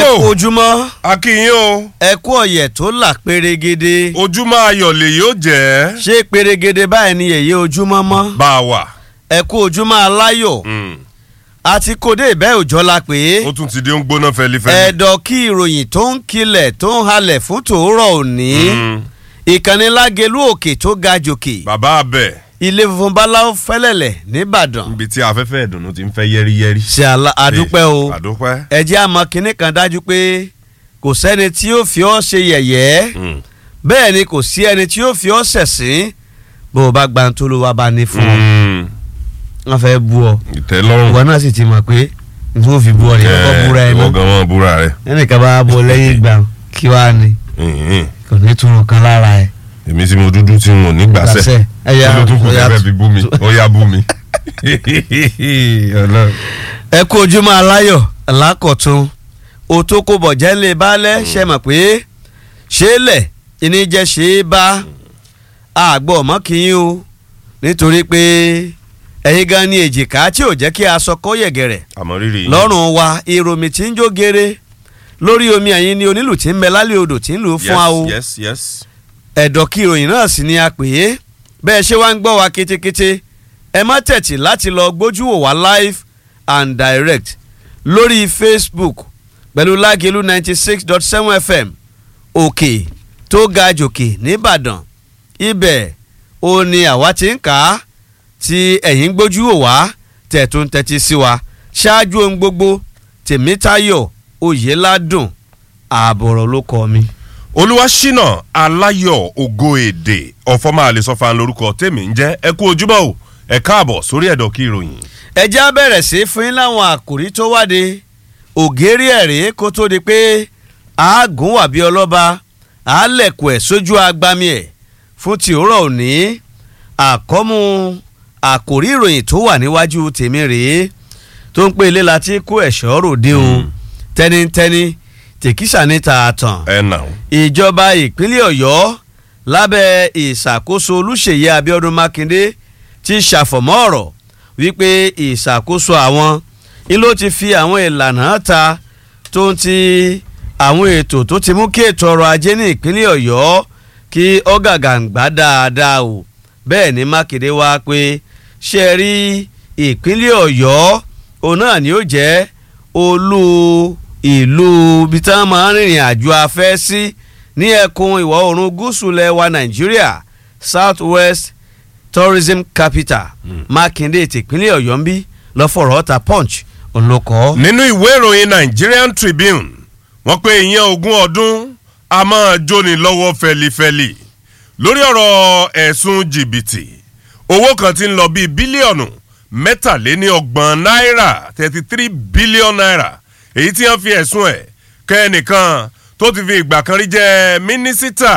ẹ tó kú ojúmọ́ akínyìn o ẹ kú ọ̀yẹ̀ tó là pérégede ojúmọ́ ayọ̀ lè yóò jẹ́ ṣé pérégede báyìí ni yèyé ojúmọ́ mọ́ bá a wà. ẹ kú ojúmọ́ aláyọ̀ Mm. àti kòdé ìbẹ́ òjọ́ la pé ó tún ti di ń gbóná fẹlifẹli. ẹ̀dọ̀ kí ìròyìn tó ń kilẹ̀ tó ń halẹ̀ fún tòórọ̀ òní Mm. ìkànnì lágelú òkè tó ga jòkè bàbá abẹ ilé funfun báláwo fẹ́lẹ̀lẹ̀ nìbàdàn níbi tí afẹ́fẹ́ ìdùnnú ti ń fẹ́ yẹ́rìyẹ́rì. ṣe àlà- àdúpẹ́ o àdúpẹ́. ẹ jẹ́ àmọ́ kinní kan dájú pé kò sẹ́ni tí yóò fi ọ́ ṣe yẹ̀yẹ́ Mm. bẹ́ẹ̀ ni kò sí ẹni tí yóò fi ọ́ ṣẹ̀sín bó o bá gba tó ló wá bá ní fún ọ Mm. wọ́n fẹ́ bú ọ ìtẹ́lọ́rùn. ìwọ náà sì ti mọ̀ pé n tó fi bú ọ nìyẹn kọ́ búra ẹ ìwọ náà gan mọ́ búra rẹ. ẹnìkan bá bọ lẹ́yìn ìgbà kí wàá ní Mhm. kò ní túnú kan lára ẹ. èmi tí mo dúdú tí mo ní gbàsẹ́. Gbàsẹ́. Ẹ̀yà- kí ló tún kù ẹ̀yà- kẹfẹ́ fi bú mi ó yá bú mi. Ọlọ́run. ẹ kú ojúmọ́ aláyọ̀ lákọ̀tún òtókòbọ̀ jẹ́lẹ̀ balẹ̀ ṣe mọ̀ pé ṣé lẹ̀ ìní jẹ́ ṣe é bá àgbọ̀ mọ́kìyín o nítorí pé ẹ̀yin gan ni èjìká tí ò jẹ́ kí aṣọ kó yẹ̀gẹ̀rẹ̀ àmọ́ rírì yín. lọ́rùn wa ìròmì tí ń jó gere lórí omi ẹ̀yin ni onílù tí ń bẹ lálẹ́ odò tí ń lù ú fún wa o yes yes yes. ẹ̀dọ̀ kí ìròyìn náà sì ni a pè é bẹ́ẹ̀ ṣé wá ń gbọ́ wa kétékété ẹ má tẹ̀tì láti lọ gbójú wò wá live and direct lórí Facebook pẹ̀lú lágẹ̀lú ninety six dot seven FM òkè tó ga jòkè nìbàdàn ibẹ̀ ó ní àwa ti ń kà á tí ẹ̀yin gbójú wò wá tẹ̀tún tẹ́tí sí wa ṣáájú ohun gbogbo tèmítayọ̀ oyèládùn ààbọ̀rọ̀ ló kọ mi. olúwaṣínà aláyọ̀ ògo èdè ọ̀fọ́mà àlesọ́fà lórúkọ tèmi ń jẹ́ ẹ kú ojúmọ́ o ẹ káàbọ̀ sórí ẹ̀dọ̀ kí ìròyìn. ẹ já bẹ̀rẹ̀ sí fún yín láwọn àkòrí tó wáde ògèrè ẹ̀rẹ́ kó tó di pé àágùn wà bí ọlọ́ba àálẹ̀kù ẹ̀ sójú agbami ẹ̀ fún ti òórọ̀ òní àkọ́mú àkòrí ìròyìn tó wà níwájú tèmi rèé tó ń pè ilé láti kó ẹ̀ṣọ́ ròde o Mm. tẹ́nitẹ́ni tèkísà ní tààtàn ẹ nà ó. ìjọba ìpínlẹ̀ ọ̀yọ́ lábẹ́ ìṣàkóso olúṣèyí abíọ́dún mákindé ti ṣàfọ̀mọ́ ọ̀rọ̀ wípé ìṣàkóso àwọn ni ló ti fi àwọn ìlànà ta tó ń ti àwọn ètò tó ti mú kí ètò ọrọ̀ ajé ní ìpínlẹ̀ ọ̀yọ́ kí ọ̀gàgàǹgbá dáadáa o bẹ́ẹ̀ ni mákindé wá pé ṣe é rí ìpínlẹ̀ ọ̀yọ́ òun náà ni ó jẹ́ olú ìlú ibi tí wọ́n máa ń rìnrìn àjò afẹ́ sí ní ẹkùn ìwọ̀ oòrùn gúúsù lẹwa nàìjíríà south west tourism capital mákindé tìpínlẹ̀ ọ̀yọ́ ń bí lọ́fọ̀rọ̀ ọ̀tà punch ònlọ́kọ́. nínú ìwé ìròyìn Nigerian Tribune wọ́n pé ìyẹn ogún ọdún a máa jóni lọ́wọ́ fẹlifẹli lórí ọ̀rọ̀ ẹ̀sùn jìbìtì owó kan ti ń lọ bíi bílíọ̀nù mẹ́tàléníọgbọ̀n náírà thirty three billion naira èyí tí wọ́n fi ẹ̀sùn ẹ̀ kẹ́nìkan tó ti fi ìgbà kan rí jẹ́ mínísítà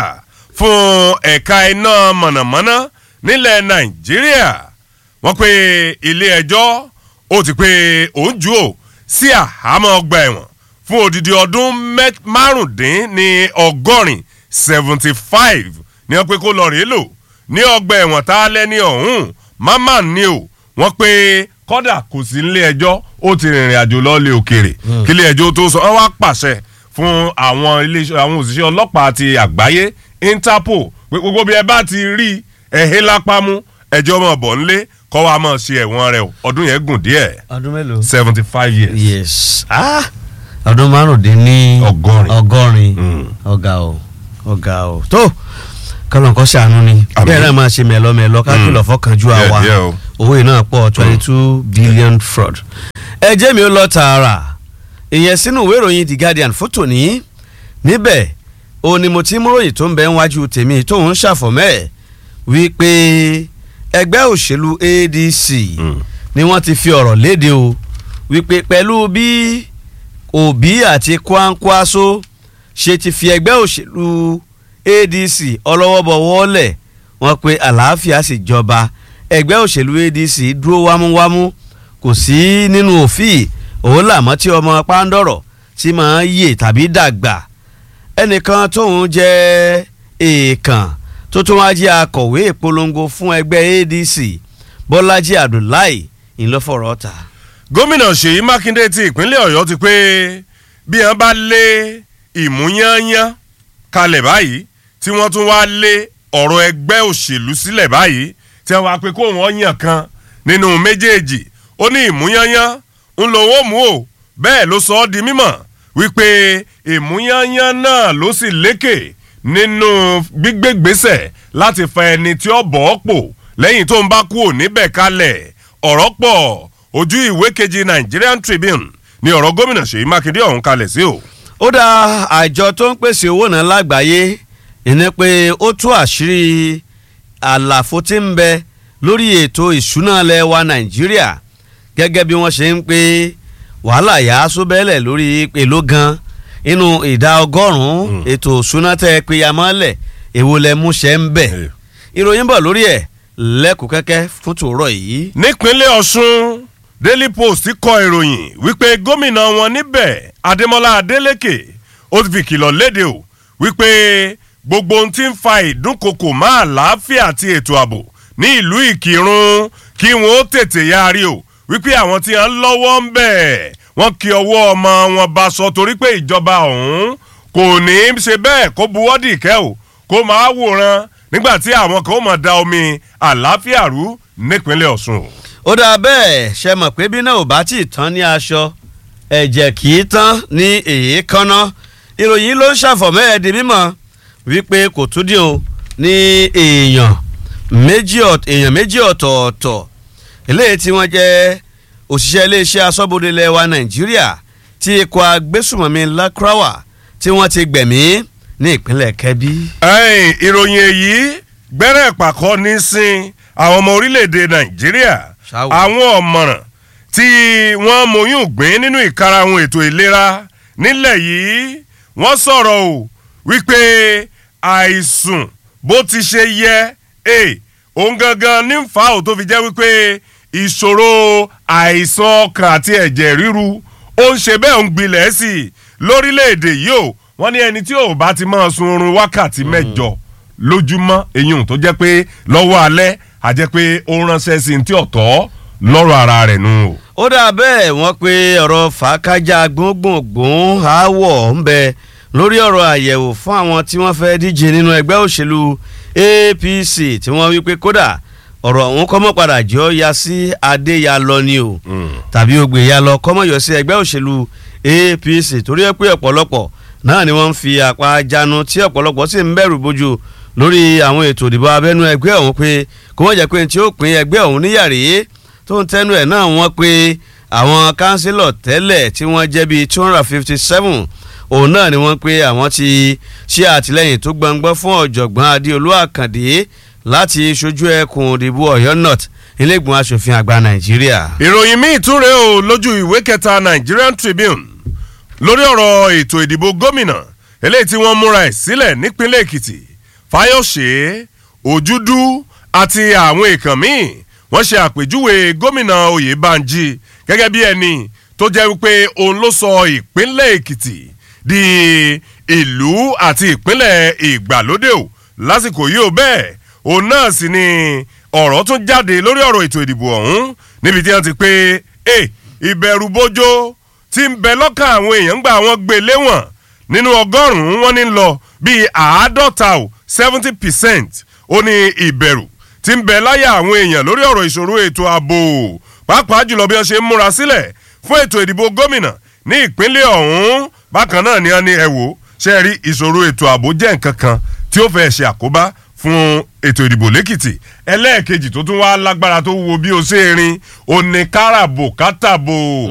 fún ẹ̀ka iná mọ̀nàmọ́ná nílẹ̀ Nàìjíríà wọ́n pe ilé ẹjọ́ ó ti pé òun jù ó sí àhámọ́ ọgbà ẹ̀wọ̀n fún odidi ọdún mẹ́- márùndín ní ọgọ́rin seventy five ni wọ́n pé kó lọ rèé lò ní ọgbà ẹ̀wọ̀n tá a lẹ́ni ọ̀hún mamman ni o wọ́n pé kọ́dà kò sí nílé ẹjọ́ ó ti rìnrìn àjò lọ́ọ́lẹ̀ òkèèrè kí ilé ẹjọ́ tó sọ wọ́n wá pàṣẹ fún àwọn iléeṣẹ́ àwọn òṣìṣẹ́ ọlọ́pàá ti àgbáyé Interpol pé gbogbo bí ẹ bá ti rí ẹ̀hìn lápámú ẹjọ́ mọ̀ bọ̀ ńlé kọ́ wa mọ̀ sí ẹ̀wọ̀n rẹ̀ o ọdún yẹn gùn díẹ̀ ọdún mélòó. seventy five years. yes ah ọdún márùndín ní Ọgọ́rin. ọgọ́rin Mm. ọ̀gá o ọ̀gá o tó kọlọ̀nkọ́ ṣàánú ni Àmín. bẹ́ẹ̀ náà máa ṣe mẹ́lọ́mẹ́lọ́ kákìlọ̀ fọ́kànjú Díẹ̀, àwa díẹ̀ o. owó yìí náà pọ̀ twenty two billion fraud. ẹ jẹ́ mi ó lọ tààrà ìyẹn sínú ìwé ìròyìn the guardian fótó ní níbẹ̀ ó ní mo ti mú ròyìn tó ń bẹ níwájú tèmi tó ń ṣàfọ̀mẹ́ wípé ẹgbẹ́ òṣèlú ADC Mm. ni wọ́n ti fi ọ̀rọ̀ léde o wípé pẹ̀lú bí Obi àti Kwankwaso ṣe ti fi ẹgbẹ́ òṣèlú ADC ọlọ́wọ́bọ̀wọ́lẹ̀ wọ́n pe àlàáfíà sì jọba ẹgbẹ́ òṣèlú ADC dúró wámúwámú kò sí nínú òfin òun làmọ́ tí ọmọ pàǹdọ̀rọ̀ tí máa ń yè tàbí dàgbà ẹnìkan tóun jẹ́ èèkàn tó tún wá jẹ́ akọ̀wé ìpolongo fún ẹgbẹ́ ADC Bọ́lájí Abdullahi ìlọ́fọ̀rọ̀ ta. gómìnà ṣèyí mákindé ti ìpínlẹ̀ ọ̀yọ́ ti pé bí wọ́n bá lé ìmúyányán kalẹ̀ báyìí tí wọ́n tún wá lé ọ̀rọ̀ ẹgbẹ́ òṣèlú sílẹ̀ báyìí tí wọ́n wá pé kó wọ́n yàn kan nínú méjèèjì ó ní ìmúyányán ń lo owó mú o bẹ́ẹ̀ ló sọ ọ́ di mímọ̀ wípé ìmúyányán náà ló sì lékè nínú gbígbégbèsè láti fa ẹni tí ó bọ̀ ọ́ pò lẹ́yìn tó ń bá kú ò níbẹ̀ kalẹ̀ ọ̀rọ̀ pọ̀ ojú ìwé kejì Nigerian Tribune ni ọ̀rọ̀ gómìnà Ṣèyí Mákindé ọ̀hún kalẹ̀ sí o. ó dá àjọ tó ń pèsè owó náà lágbàáyé ìní pé ó tú àṣírí àlàfo tí ń bẹ lórí ètò ìṣúná ilẹ̀ wa Nàìjíríà gẹ́gẹ́ bí wọ́n ṣe ń pé wàhálà yà á sóbẹ́lẹ̀ lórí èlò gan inú ìdá ọgọ́rùn-ún ètò ìṣúná tẹ́ ẹ pé yamọ́lẹ̀ èwo lẹ mú ṣe ń bẹ̀ ìròyìn bọ̀ lórí ẹ̀ lẹ́kùn kẹ́kẹ́ fún tòórọ̀ yìí. nípínlẹ̀ Ọ̀ṣun Daily Post kọ ìròyìn wípé gómìnà wọn níbẹ̀ Adémọ́lá Adélékè ó ti fi kìlọ̀ léde o wípé gbogbo ohun tí ń fa ìdúnkokò máa láàfíà àti ètò ààbò ní ìlú Ìkìrun kí wọn ó tètè yarí o wípé àwọn tí wọn lọ́wọ́ ń bẹ̀ wọ́n kí ọwọ́ ọmọ wọn bá sọ torí pé ìjọba ọ̀hún kò ní í ṣe bẹ́ẹ̀ kó buwọ́dì kẹ́ o kó máa wòran nígbà tí àwọn kan ó máa da omi àlàáfíà rú nípínlẹ̀ Ọ̀ṣun. ó dáa bẹ́ẹ̀ ṣe mọ̀ pé bí náà ò bá tí ì tán ní aṣọ ẹ̀jẹ̀ kì í tán ní èékánná ìròyìn ló ń ṣàfọ̀mọ́ ẹ̀ di mímọ̀ wípé kò tún dín o ní èèyàn méjì èèyàn méjì ọ̀tọ̀ọ̀tọ̀ eléyìí tí wọ́n jẹ́ òṣìṣẹ́ iléeṣẹ́ aṣọ́bodè ilẹ̀ wa Nàìjíríà tí ikọ̀ agbésùmọ̀mí Lakrawa tí wọ́n ti gbẹ̀mí ní ìpínlẹ̀ Kẹ́bí. ẹ̀yìn ìròyìn èyí gbẹ́rẹ́ pàkọ́ ní sin àwọn ọmọ orílẹ̀-èdè Nàìjíríà Ṣáwó. àwọn ọ̀mọ̀ràn tí wọ́n mọyún gbìn nínú ìkarahun ètò ìlera nílẹ̀ yìí wọ́n sọ̀rọ̀ o wípé àìsùn bó ti ṣe yẹ ẹ òun gangan ní fa ò tó fi jẹ́ wípé ìṣòro àìsàn ọkàn àti ẹ̀jẹ̀ ríru ó ń ṣe bẹ́ẹ̀ ń gbilẹ̀ sí i lórílẹ̀‐èdè yìí o wọ́n ní ẹni tí ò bá ti máa sun oorun wákàtí mẹ́jọ lójúmọ́ eyín tó jẹ́ pé lọ́wọ́ alẹ́ a jẹ́ pé ó ránṣẹ́ sí i tí ọ̀tọ̀ lọ́rọ̀ ara rẹ̀ nù o. ó dà bẹ́ẹ̀ wọ́n pe ọ̀rọ̀ fàákájà gbóngbòngbòn aáwọ̀ ń bẹ lórí ọ̀rọ̀ àyẹ̀wò fún àwọn tí wọ́n fẹ́ díje nínú ẹgbẹ́ òṣèlú APC tí wọ́n wí pé kódà ọ̀rọ̀ ọ̀hún kọ́mọ́ padà jọ ya sí adéyalọ ni o tàbí ogbè ya lọ kọ́mọ́ yọ sí ẹgbẹ́ òṣèlú APC torí ẹ pé ọ̀pọ̀lọpọ̀ náà ni wọ́n ń fi àpá jánu tí ọ̀pọ̀lọpọ̀ sì ń bẹ̀rù bójú lórí àwọn ètò ìdìbò abẹ́nú ẹgbẹ́ ọ̀hún pé kó wọ́n jẹ́ pé tí ó pín ẹgbẹ́ ọ̀hún níyàrí tó ń tẹnu ẹ̀ náà wọ́n pé àwọn kánsílọ̀ tẹ́lẹ̀ tí wọ́n jẹ́ bíi two hundred and fifty seven òun náà ni wọ́n pé àwọn ti ṣe àtìlẹ́yìn tó gbọ̀ngbọ́n fún ọ̀jọ̀gbọ́n adéolú àkàndé láti ṣojú ẹkùn ìdìbò ọ̀yọ́ north ilégbèmọ̀ asòfin àgbà nàìjíríà. ìròyìn míì tún rèé o lójú ìwé kẹta Nigerian Tribune lórí ọ̀rọ̀ ètò ìdìbò gómìnà eléyìí tí wọ́n múra ẹ̀ sílẹ̀ nípínlẹ̀ Èkìtì Fáyọ̀ṣe Òjúdú àti àwọn èèkàn míì wọ́n ṣe àpèjúwe gómìnà Oyèbánjí gẹ́gẹ́ bí ẹni tó jẹ́ wípé òun ló sọ ìpínlẹ̀ Èkìtì di ìlú àti ìpínlẹ̀ ìgbàlódé o lásìkò yìí ó bẹ́ẹ̀ òun náà sì ni ọ̀rọ̀ tún jáde lórí ọ̀rọ̀ ètò ìdìbò ọ̀hún níbi tí wọ́n ti pé ẹ ìbẹ̀rù bójó tí ń bẹ lọ́kàn àwọn èèyàn gbà wọ́n gbé léwọ̀n nínú ọgọ́rùn-ún wọ́n ní lọ bíi àádọ́ta o seventy percent ó ní ìbẹ̀rù tí ń bẹ láyà àwọn èèyàn lórí ọ̀rọ̀ ìṣòro ètò ààbò pàápàá jùlọ bí wọ́n ṣe ń múra sílẹ̀ fún ètò ìdìbò gómìnà ní ìpínlẹ̀ ọ̀hún bákan náà ni wọ́n ní ẹ wò ṣe rí ìṣòro ètò ààbò jẹ́ nǹkan kan tí ó fẹ́ ṣe àkóbá fún ètò ìdìbò lẹ́kìtì ẹlẹ́ẹ̀kejì tó tún wá lágbára tó wo bí o ṣe rin oníkáràbò kátàbò